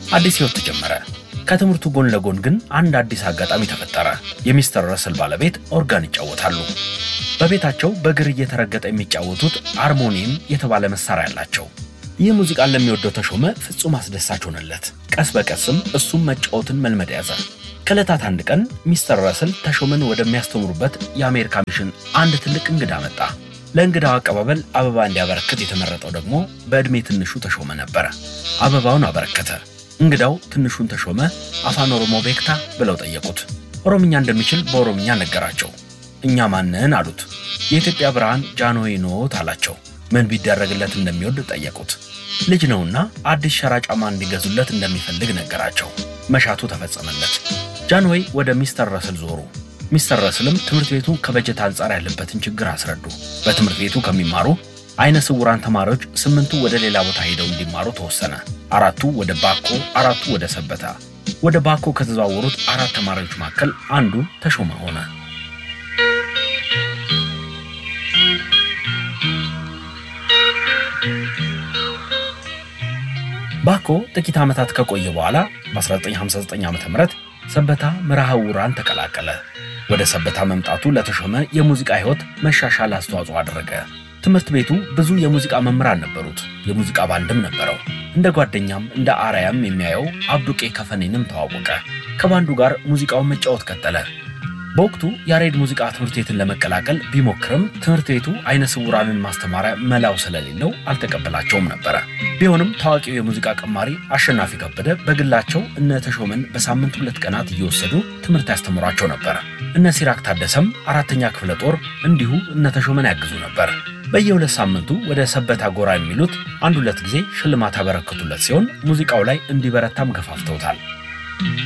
አዲስ ሕይወት ተጀመረ። ከትምህርቱ ጎን ለጎን ግን አንድ አዲስ አጋጣሚ ተፈጠረ። የሚስተር ረስል ባለቤት ኦርጋን ይጫወታሉ። በቤታቸው በእግር እየተረገጠ የሚጫወቱት አርሞኒየም የተባለ መሳሪያ አላቸው። ይህ ሙዚቃን ለሚወደው ተሾመ ፍጹም አስደሳች ሆነለት። ቀስ በቀስም እሱም መጫወትን መልመድ ያዘ። ከዕለታት አንድ ቀን ሚስተር ረስል ተሾመን ወደሚያስተምሩበት የአሜሪካ ሚሽን አንድ ትልቅ እንግዳ መጣ። ለእንግዳው አቀባበል አበባ እንዲያበረክት የተመረጠው ደግሞ በዕድሜ ትንሹ ተሾመ ነበረ። አበባውን አበረከተ። እንግዳው ትንሹን ተሾመ አፋን ኦሮሞ ቤክታ ብለው ጠየቁት። ኦሮምኛ እንደሚችል በኦሮምኛ ነገራቸው። እኛ ማንን አሉት። የኢትዮጵያ ብርሃን ጃንሆይ ኖት አላቸው። ምን ቢደረግለት እንደሚወድ ጠየቁት። ልጅ ነውና አዲስ ሸራ ጫማ እንዲገዙለት እንደሚፈልግ ነገራቸው። መሻቱ ተፈጸመለት። ጃንሆይ ወደ ሚስተር ረስል ዞሩ። ሚስተር ረስልም ትምህርት ቤቱ ከበጀት አንጻር ያለበትን ችግር አስረዱ። በትምህርት ቤቱ ከሚማሩ አይነ ስውራን ተማሪዎች ስምንቱ ወደ ሌላ ቦታ ሄደው እንዲማሩ ተወሰነ። አራቱ ወደ ባኮ፣ አራቱ ወደ ሰበታ። ወደ ባኮ ከተዘዋወሩት አራት ተማሪዎች መካከል አንዱ ተሾመ ሆነ። ባኮ ጥቂት ዓመታት ከቆየ በኋላ በ1959 ዓ ም ሰበታ መርሐ ውራን ተቀላቀለ። ወደ ሰበታ መምጣቱ ለተሾመ የሙዚቃ ሕይወት መሻሻል አስተዋጽኦ አደረገ። ትምህርት ቤቱ ብዙ የሙዚቃ መምህራን ነበሩት። የሙዚቃ ባንድም ነበረው። እንደ ጓደኛም እንደ አርያም የሚያየው አብዱቄ ከፈኔንም ተዋወቀ። ከባንዱ ጋር ሙዚቃውን መጫወት ቀጠለ። በወቅቱ ያሬድ ሙዚቃ ትምህርት ቤትን ለመቀላቀል ቢሞክርም ትምህርት ቤቱ አይነ ስውራንን ማስተማሪያ መላው ስለሌለው አልተቀበላቸውም ነበረ። ቢሆንም ታዋቂው የሙዚቃ ቀማሪ አሸናፊ ከበደ በግላቸው እነ ተሾመን በሳምንት ሁለት ቀናት እየወሰዱ ትምህርት ያስተምሯቸው ነበር። እነ ሲራክ ታደሰም አራተኛ ክፍለ ጦር እንዲሁ እነ ተሾመን ያግዙ ነበር። በየሁለት ሳምንቱ ወደ ሰበታ ጎራ የሚሉት አንድ ሁለት ጊዜ ሽልማት ያበረከቱለት ሲሆን ሙዚቃው ላይ እንዲበረታም ገፋፍተውታል።